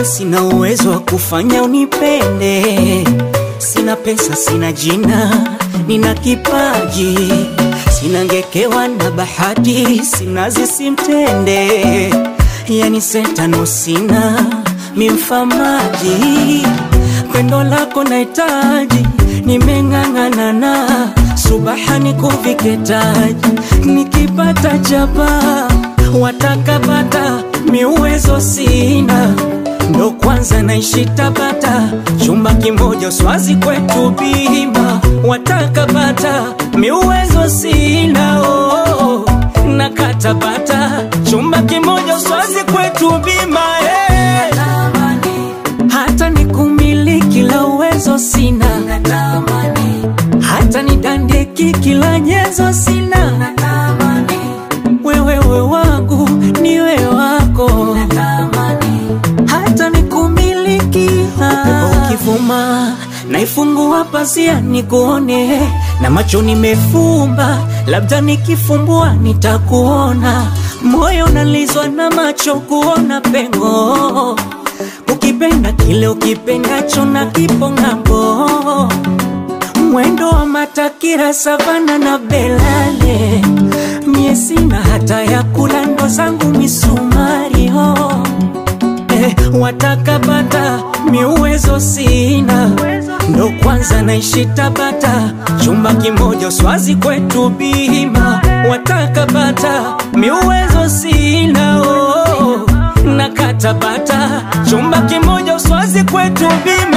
sina uwezo wa kufanya unipende. Sina pesa, sina jina, nina kipaji, sina ngekewa na bahati, sina zisimtende, yani sentano sina mimfamaji, pendo lako nahitaji, nimeng'ang'anana subahani kuviketaji, nikipata chapa watakapata miuwezo sina ndo kwanza naishi Tabata, chumba kimoja swazi kwetu bima, watakapata miuwezo sina oh, na katabata chumba kimoja swazi kwetu bima eh. hata nikumiliki la uwezo sina, hata nidandeki kila nyezo sina, wewewe wangu niwe wako hata nikumiliki upepo ukivuma naifungua pazia nikuone na macho nimefumba labda nikifumbua nitakuona moyo nalizwa na macho kuona pengo ukipenda kile ukipendacho na kipo ng'ambo mwendo wa matakira savana na belale mie sina hata ya kula ndo zangu misumari ho eh, watakapata miuwezo sina ndo kwanza naishi Tabata chumba kimoja swazi kwetu bima watakapata miuwezo sina oh, na katabata chumba kimoja swazi kwetu bima